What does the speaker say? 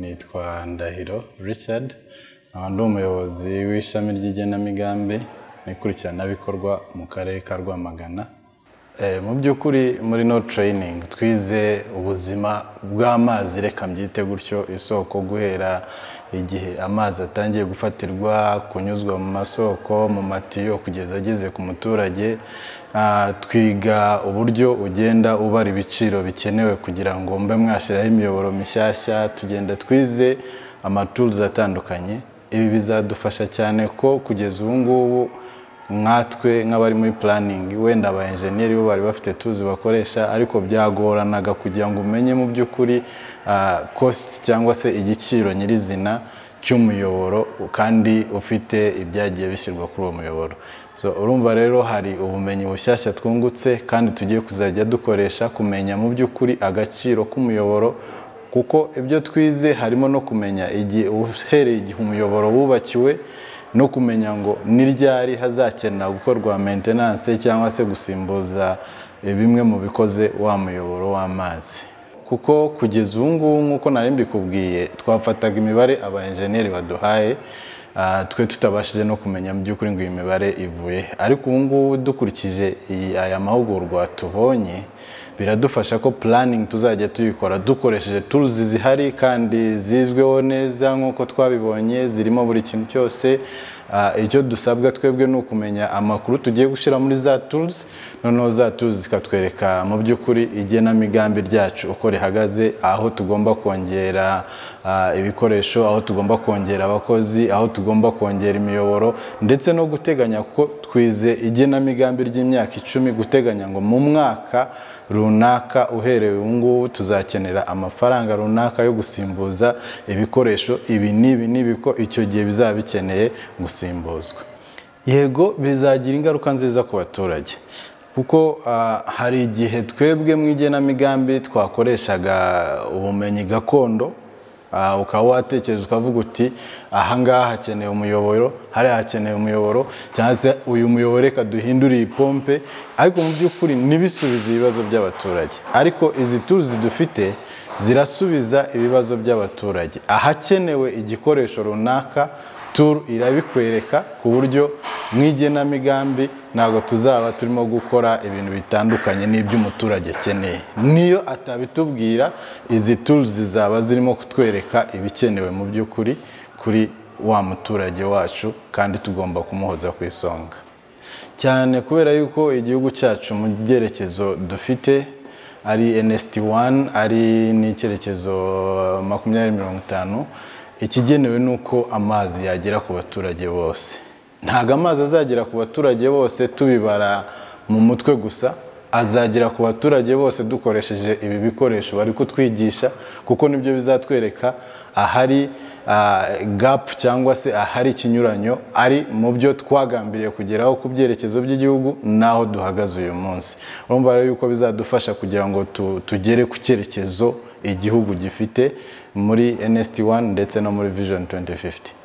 nitwa Ndahiro Richard nkaba ndi umuyobozi w'ishami ry'igenamigambi n'ikurikiranabikorwa mu karere ka Rwamagana Eh, mu by'ukuri muri no training twize ubuzima bw'amazi reka mbyite gutyo isoko guhera igihe amazi atangiye gufatirwa kunyuzwa mu masoko mu matiyo kugeza ageze ku muturage Ah, twiga uburyo ugenda ubara ibiciro bikenewe kugira ngo mbe mwashyiraho imiyoboro mishyashya tugenda twize amatools atandukanye ibi bizadufasha cyane ko kugeza ubu ngubu nkatwe nk'abari muri puraningi wenda aba enjeniyeri bo bari bafite tuzi bakoresha ariko byagoranaga kugira ngo umenye mu by'ukuri kositi cyangwa se igiciro nyirizina cy'umuyoboro kandi ufite ibyagiye bishyirwa kuri uwo muyoboro So, urumva rero hari ubumenyi bushyashya twungutse kandi tugiye kuzajya dukoresha kumenya mu by'ukuri agaciro k'umuyoboro kuko ibyo twize harimo no kumenya igihe uhereye igihe umuyoboro wubakiwe no kumenya ngo ni ryari hazakenera gukorwa maintenance cyangwa se gusimbuza eh, bimwe mu bikoze wa muyoboro w'amazi kuko kugeza ubu ngubu nk'uko nari mbikubwiye twafataga imibare aba enjeniyeri baduhaye ah, twe tutabashije no kumenya mu by'ukuri ngo iyi mibare ivuye ariko ubu ngubu dukurikije iyi- aya mahugurwa tubonye biradufasha ko puraningi tuzajya tuyikora dukoresheje turuzi zihari kandi zizweho neza nk'uko twabibonye zirimo buri kintu cyose Ah, icyo dusabwa twebwe ni ukumenya amakuru tugiye gushyira muri za turuzi noneho za turuzi zikatwereka mu by'ukuri igenamigambi ryacu uko rihagaze aho tugomba kongera ah, ibikoresho aho tugomba kongera abakozi aho tugomba kongera imiyoboro ndetse no guteganya kuko twize igenamigambi ry'imyaka icumi guteganya ngo mu mwaka runaka uhereye ubu ngubu tuzakenera amafaranga runaka yo gusimbuza ibikoresho ibi n'ibi n'ibi ko icyo gihe bizaba bikeneye gusimbuzwa yego bizagira ingaruka nziza ku baturage kuko ah, hari igihe twebwe mu igenamigambi twakoreshaga ubumenyi gakondo Ah, ukaba watekereza ukavuga uti ahangaha hakeneye umuyoboro hariya hakeneye umuyoboro cyangwa se uyu muyoboro reka duhindure iyi pompe ariko mu by'ukuri ntibisubize ibibazo by'abaturage ariko izi tuzi dufite zirasubiza ibibazo by'abaturage ahakenewe igikoresho runaka turu irabikwereka ku buryo mu igenamigambi ntabwo tuzaba turimo gukora ibintu bitandukanye n'iby'umuturage akeneye niyo atabitubwira izi turu zizaba zirimo kutwereka ibikenewe mu by'ukuri kuri wa muturage wacu kandi tugomba kumuhoza ku isonga cyane kubera yuko igihugu cyacu mu byerekezo dufite ari NST 1 ari n'icyerekezo makumyabiri mirongo itanu ikigenewe ni uko amazi yagera ku baturage bose ntabwo amazi azagera ku baturage bose tubibara mu mutwe gusa azagera ku baturage bose dukoresheje ibi bikoresho bari kutwigisha kuko nibyo bizatwereka ahari ah, gap cyangwa se ahari ikinyuranyo ari mu byo twagambiriye kugeraho ku byerekezo by'igihugu n'aho duhagaze uyu munsi urumva rero yuko bizadufasha kugira ngo tu- tugere ku cyerekezo igihugu gifite muri NST1 ndetse no muri Vision 2050